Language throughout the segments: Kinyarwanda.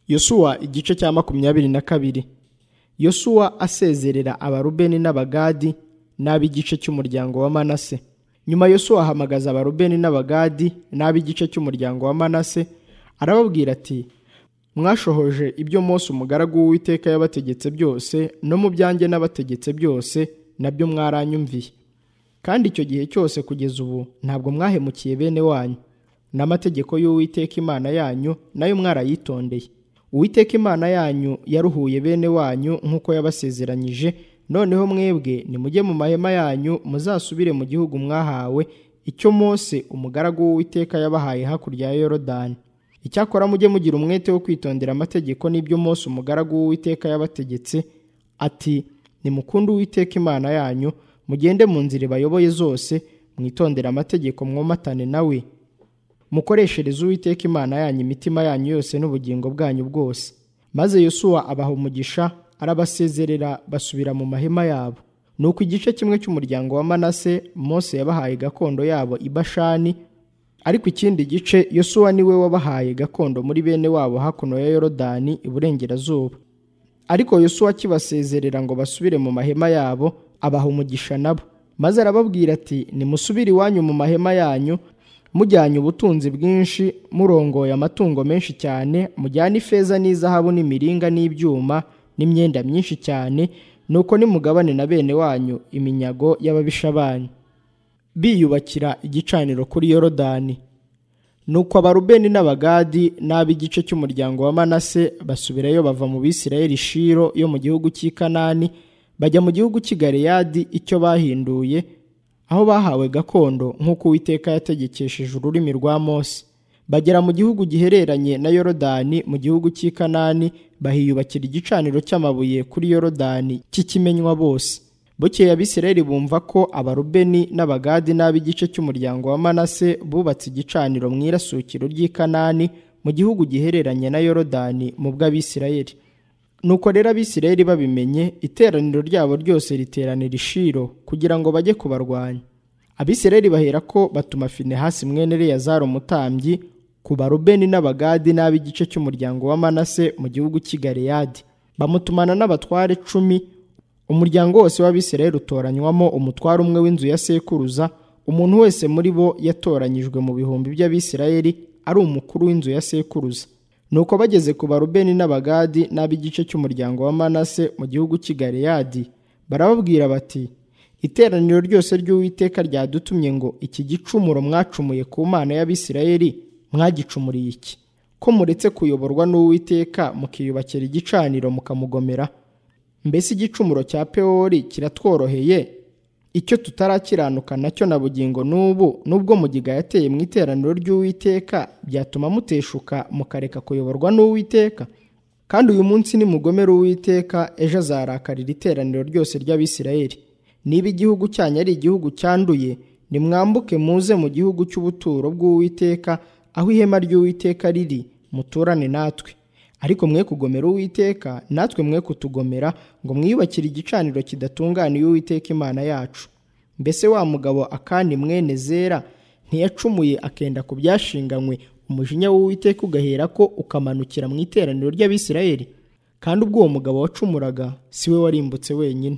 yosuwa igice cya makumyabiri na kabiri yosuwa asezerera abarubeni n'abagadi n'ab'igice cy'umuryango wa manase nyuma yosuwa ahamagaza abarubeni n'abagadi n'ab'igice cy'umuryango wa manase arababwira ati mwashohoje ibyo Mose umugaragu w'uwiteka yabategetse byose no mu byanjye n'abategetse byose nabyo mwaranyumviye kandi icyo gihe cyose kugeza ubu ntabwo mwahemukiye bene wanyu n'amategeko y'uwiteka imana yanyu nayo mwarayitondeye uwiteka imana yanyu yaruhuye bene wanyu nk'uko yabasezeranyije noneho mwebwe nimujye mu mahema yanyu muzasubire mu gihugu mwahawe icyo Mose umugaragu w'uwiteka yabahaye hakurya ya yorodani icyakora mujye mugira umwete wo kwitondera amategeko n'ibyo Mose umugaragu w'uwiteka yabategetse ati nimukunde uwiteka imana yanyu mugende mu nzira bayoboye zose mwitondera amategeko mwomatane nawe mukoreshereze uwiteka imana yanyu imitima yanyu yose n'ubugingo bwanyu bwose maze yosuwa abaha umugisha arabasezerera basubira mu mahema yabo nuko igice kimwe cy'umuryango wa manase Mose yabahaye gakondo yabo i Bashani ariko ikindi gice yosuwa niwe wabahaye gakondo muri bene wabo hakuno ya yorodani iburengerazuba ariko yosuwa akibasezerera ngo basubire mu mahema yabo abaha umugisha nabo maze arababwira ati nimusubire iwanyu mu mahema yanyu mujyanye ubutunzi bwinshi murongoye amatungo menshi cyane mujyane ifeza n'izahabu n'imiringa n'ibyuma n'imyenda myinshi cyane nuko nimugabane na bene wanyu iminyago y'ababisha banyu biyubakira igicaniro kuri yorodani nuko abarubeni n'abagadi n'ab'igice cy'umuryango wa manase basubirayo bava mu bisirayeli shiro yo mu gihugu cy'i kanani bajya mu gihugu cy'i galeyadi icyo bahinduye aho bahawe gakondo nk'uko uwiteka yategekesheje ururimi rwa mose bagera mu gihugu gihereranye na yorodani mu gihugu cy'i kanani bahiyubakira igicaniro cy'amabuye kuri yorodani cy'ikimenywa bose bukeye abisirayeli bumva ko abarubeni n'abagadi n'ab'igice cy'umuryango wa manase bubatse igicaniro mu irasukiro ry'i kanani mu gihugu gihereranye na yorodani mu bw'abisirayeli nuko rero abisirayeli babimenye iteraniro ryabo ryose riteranira ishiro kugira ngo bajye kubarwanya abisirayeli bahera ko batuma finehasi mwene reyazari umutambyi ku barubeni n'abagadi n'ab'igice cy'umuryango wa manase mu gihugu cy'i galeyadi bamutumana n'abatware cumi umuryango wose w'abisirayeli utoranywamo umutware umwe w'inzu ya sekuruza umuntu wese muri bo yatoranyijwe mu bihumbi by'abisirayeli ari umukuru w'inzu ya sekuruza nuko bageze ku barubeni n'abagadi n'ab'igice cy'umuryango wa manase mu gihugu cy'i galeyadi barababwira bati iteraniro ryose ry'uwiteka ryadutumye ngo iki gicumuro mwacumuye ku mana y'abisirayeli mwagicumuriye iki ko muretse kuyoborwa n'uwiteka mukiyubakira igicaniro mukamugomera mbese igicumuro cya pewori kiratworoheye icyo tutarakiranuka nacyo na bugingo n'ubu nubwo mugiga yateye mu iteraniro ry'uwiteka byatuma muteshuka mukareka kuyoborwa n'uwiteka kandi uyu munsi nimugomera uwiteka ejo azarakarira iteraniro ryose ry'abisirayeli niba igihugu cyanyu ari igihugu cyanduye nimwambuke muze mu gihugu cy'ubuturo bw'uwiteka aho ihema ry'uwiteka riri muturane natwe ariko mwe kugomera uwiteka natwe mwe kutugomera ngo mwiyubakire igicaniro kidatunganiye uwiteka imana yacu mbese wa mugabo akandi mwene zera ntiyacumuye akenda ku byashinganywe umujinya w'uwiteka ugahera ko ukamanukira mu iteraniro ry'abisirayeli kandi ubwo uwo mugabo wacumuraga si we warimbutse wenyine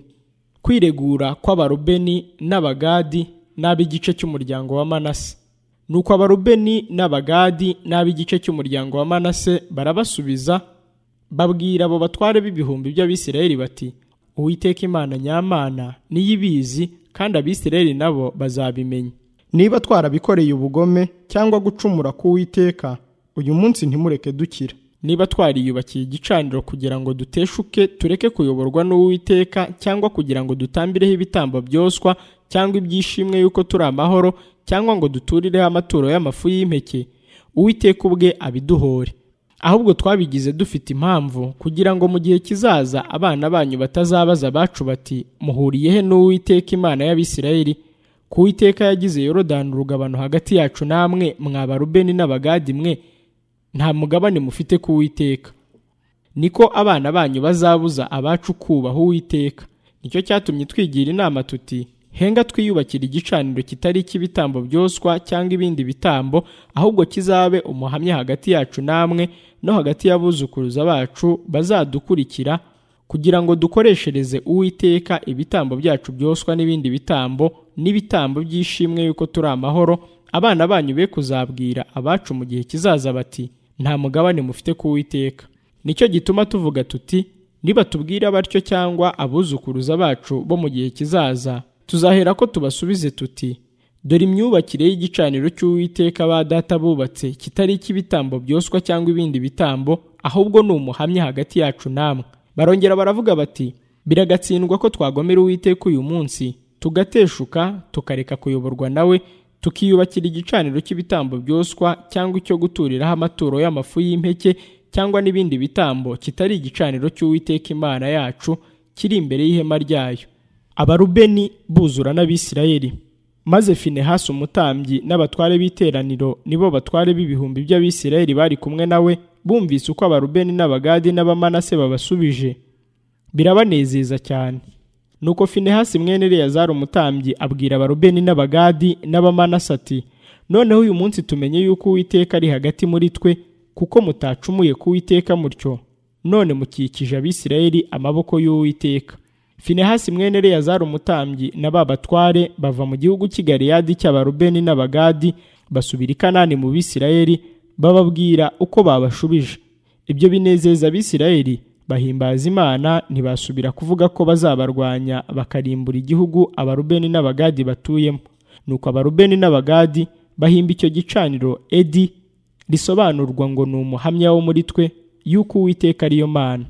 kwiregura kw'abarubeni n'abagadi n'ab'igice cy'umuryango wa manase nuko abarubeni n'abagadi n'ab'igice cy'umuryango wa manase barabasubiza babwira abo batware b'ibihumbi by'abisirayeli bati uwiteka imana nyamana niyo ibizi kandi abisirayeli nabo bazabimenya niba twarabikoreye ubugome cyangwa gucumura k'uwiteka uyu munsi ntimureke dukira niba twariyubakiye igicaniro kugira ngo duteshuke tureke kuyoborwa n'uwiteka cyangwa kugira ngo dutambireho ibitambo byoswa cyangwa ibyishimwe yuko turi amahoro cyangwa ngo duturireho amaturo y'amafu y'impeke uwiteka ubwe abiduhore ahubwo twabigize dufite impamvu kugira ngo mu gihe kizaza abana banyu batazabaza abacu bati muhuriye he n'uwiteka imana y'abisirayeli ku witeka yagize yorodani urugabano hagati yacu namwe mwaba rubeni n'abagadi mwe nta mugabane mufite ku witeka niko abana banyu bazabuza abacu kubaha uwiteka nicyo cyatumye twigira inama tuti henga twiyubakire igicaniro kitari icy'ibitambo byoswa cyangwa ibindi bitambo ahubwo kizabe umuhamya hagati yacu namwe no hagati y'abuzukuruza bacu bazadukurikira kugira ngo dukoreshereze uwiteka ibitambo byacu byoswa n'ibindi bitambo n'ibitambo by'ishimwe yuko turi amahoro abana banyu be kuzabwira abacu mu gihe kizaza bati nta mugabane mufite ku witeka nicyo gituma tuvuga tuti nibatubwira batyo cyangwa abuzukuruza bacu bo mu gihe kizaza tuzahera ko tubasubize tuti dore imyubakire y'igicaniro cy'uwiteka ba data bubatse kitari icy'ibitambo byoswa cyangwa ibindi bitambo ahubwo ni umuhamya hagati yacu namwe barongera baravuga bati biragatsindwa ko twagomera uwiteka uyu munsi tugateshuka tukareka kuyoborwa nawe tukiyubakira igicaniro cy'ibitambo byoswa cyangwa icyo guturiraho amaturo y'amafu y'impeke cyangwa n'ibindi bitambo kitari igicaniro cy'uwiteka imana yacu kiri imbere y'ihema ryayo abarubeni buzura n'abisirayeli maze finehasi umutambyi n'abatware b'iteraniro nibo batware b'ibihumbi by'abisirayeli bari kumwe nawe bumvise uko abarubeni n'abagadi n'abamanase babasubije birabanezeza cyane nuko finehasi mwene eleyazari umutambyi abwira abarubeni n'abagadi n'abamanasi ati noneho uyu munsi tumenye yuko uwiteka ari hagati muri twe kuko mutacumuye ku witeka mutyo none mukikije abisirayeli amaboko y'uwiteka finehasi mwene eleyazari umutambyi na ba batware bava mu gihugu cy'i galeyadi cy'abarubeni n'abagadi basubira i kanani mu bisirayeli bababwira uko babashubije ibyo binezeza abisirayeli bahimbaza imana ntibasubira kuvuga ko bazabarwanya bakarimbura igihugu abarubeni n'abagadi batuyemo nuko abarubeni n'abagadi bahimba icyo gicaniro edi risobanurwa ngo ni umuhamya wo muri twe y'uko uwiteka ariyo mana